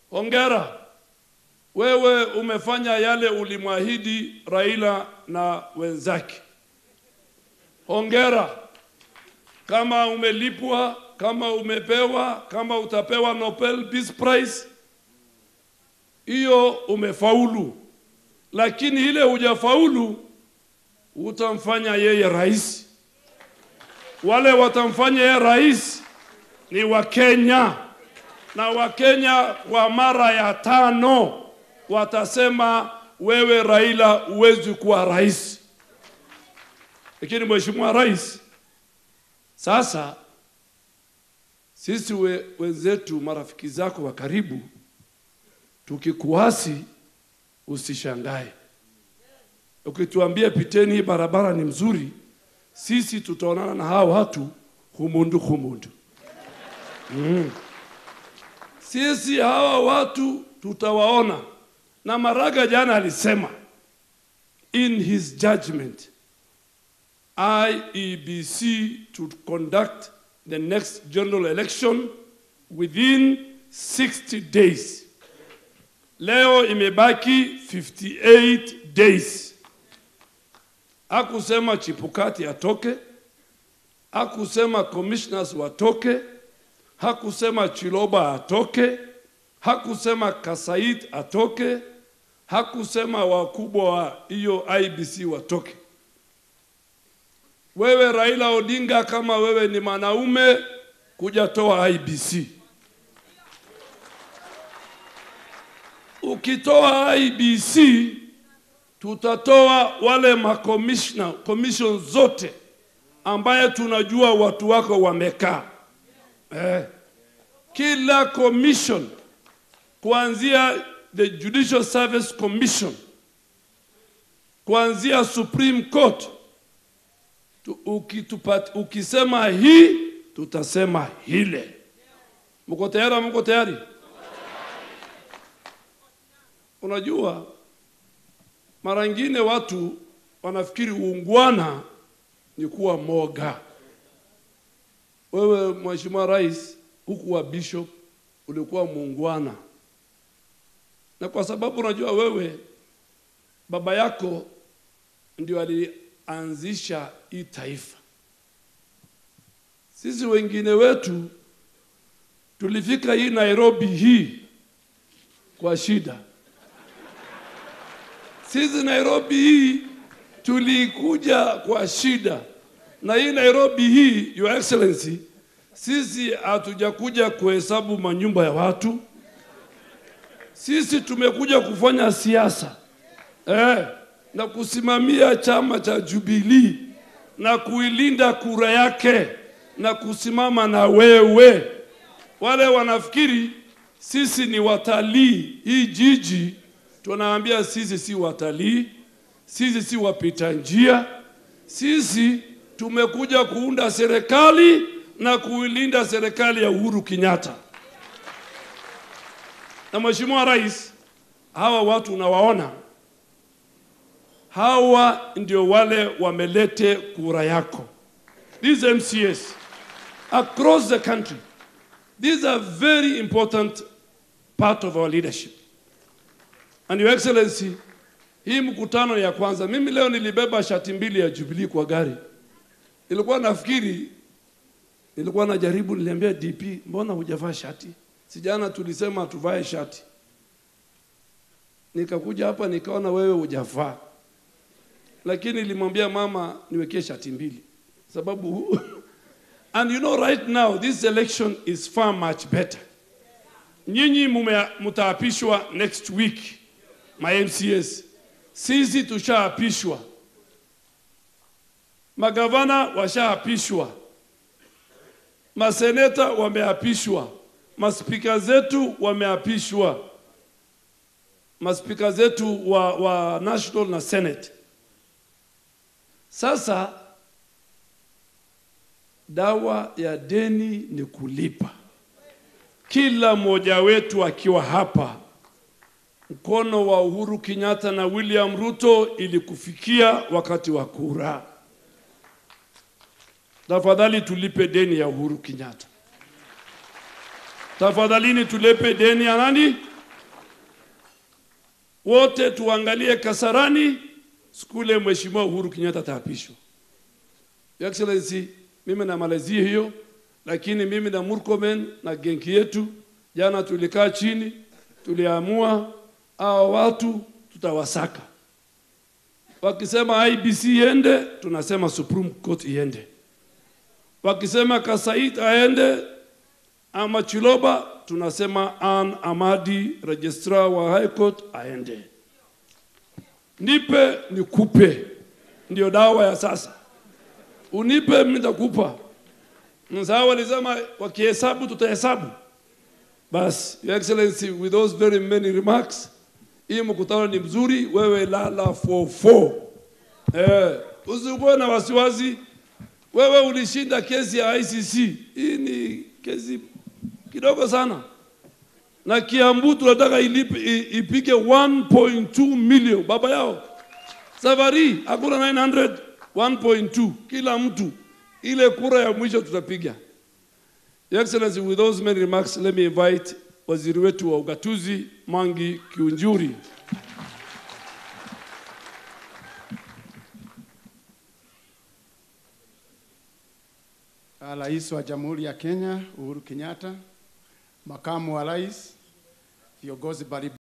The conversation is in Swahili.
Hongera, wewe umefanya yale ulimwahidi Raila na wenzake. Hongera kama umelipwa, kama umepewa, kama utapewa Nobel Peace Prize, hiyo umefaulu, lakini ile hujafaulu utamfanya yeye rais. Wale watamfanya yeye rais ni Wakenya, na Wakenya kwa mara ya tano watasema wewe Raila huwezi kuwa rais. Lakini mheshimiwa rais, sasa sisi we, wenzetu marafiki zako wa karibu tukikuasi, usishangae. Ukituambia piteni hii barabara ni mzuri, sisi tutaonana na hao watu humundu humundu. Mm. Sisi hawa watu tutawaona, na Maraga jana alisema in his judgment IEBC to conduct the next general election within 60 days. Leo imebaki 58 days. Hakusema Chipukati atoke, hakusema commissioners watoke, hakusema Chiloba atoke, hakusema Kasait atoke, hakusema wakubwa wa hiyo IBC watoke. Wewe Raila Odinga, kama wewe ni mwanaume, kuja toa IBC. Ukitoa IBC, tutatoa wale makomishna commission zote ambaye tunajua watu wako wamekaa eh. Kila commission kuanzia the Judicial Service Commission kuanzia Supreme Court tu, ukitupat, ukisema hii tutasema hile. Mko tayari? Mko tayari? Unajua, mara nyingine watu wanafikiri uungwana ni kuwa moga. Wewe Mheshimiwa Rais, hukuwa bishop, ulikuwa muungwana, na kwa sababu unajua wewe baba yako ndio alianzisha hii taifa. Sisi wengine wetu tulifika hii Nairobi hii kwa shida. Sisi Nairobi hii tulikuja kwa shida, na hii Nairobi hii, Your Excellency, sisi hatujakuja kuhesabu manyumba ya watu. Sisi tumekuja kufanya siasa eh, na kusimamia chama cha Jubilee na kuilinda kura yake na kusimama na wewe. Wale wanafikiri sisi ni watalii hii jiji, tunaambia sisi si watalii, sisi si wapita njia, sisi tumekuja kuunda serikali na kuilinda serikali ya Uhuru Kenyatta. Na Mheshimiwa Rais, hawa watu unawaona, hawa ndio wale wamelete kura yako. These MCAs across the country, these are very important part of our leadership. And Your Excellency, hii mkutano ya kwanza, mimi leo nilibeba shati mbili ya Jubilee kwa gari. Nilikuwa nafikiri, nilikuwa najaribu, niliambia DP, mbona hujavaa shati? Sijana tulisema tuvae shati. Nikakuja hapa nikaona wewe hujavaa, lakini nilimwambia mama niwekee shati mbili sababu and you know right now this election is far much better. Nyinyi mume- mtaapishwa next week ma MCAs, sisi tushaapishwa, magavana washaapishwa, maseneta wameapishwa, maspika zetu wameapishwa, maspika zetu wa, wa national na senate. Sasa dawa ya deni ni kulipa. Kila mmoja wetu akiwa hapa, mkono wa Uhuru Kenyatta na William Ruto ili kufikia wakati wa kura. Tafadhali tulipe deni ya Uhuru Kenyatta. Tafadhalini tulipe deni ya nani? wote tuangalie Kasarani siku ile Mheshimiwa Uhuru Kenyatta ataapishwa. Your Excellency, mimi namalizia hiyo, lakini mimi na Murkomen na genki yetu jana tulikaa chini, tuliamua hao watu tutawasaka. Wakisema IBC iende, tunasema Supreme Court iende. Wakisema Kasait aende ama Chiloba, tunasema Ann Amadi, registrar wa High Court aende. Nipe nikupe, ndio dawa ya sasa. Unipe mimi nitakupa. Mzao walisema wakihesabu tutahesabu. Bas, Your Excellency, with those very many remarks, hii mkutano ni mzuri, wewe lala fofo. Eh, usikuwe na wasiwasi. Wewe ulishinda kesi ya ICC. Hii ni kesi kidogo sana, na Kiambu tunataka ilipe i- ipige 1.2 million baba yao. Safari hakuna 900 1.2 kila mtu, ile kura ya mwisho tutapiga. Your Excellency, with those many remarks, let me invite waziri wetu wa ugatuzi Mangi Kiunjuri. Rais wa Jamhuri ya Kenya Uhuru Kenyatta, makamu wa rais, viongozi mbalimbali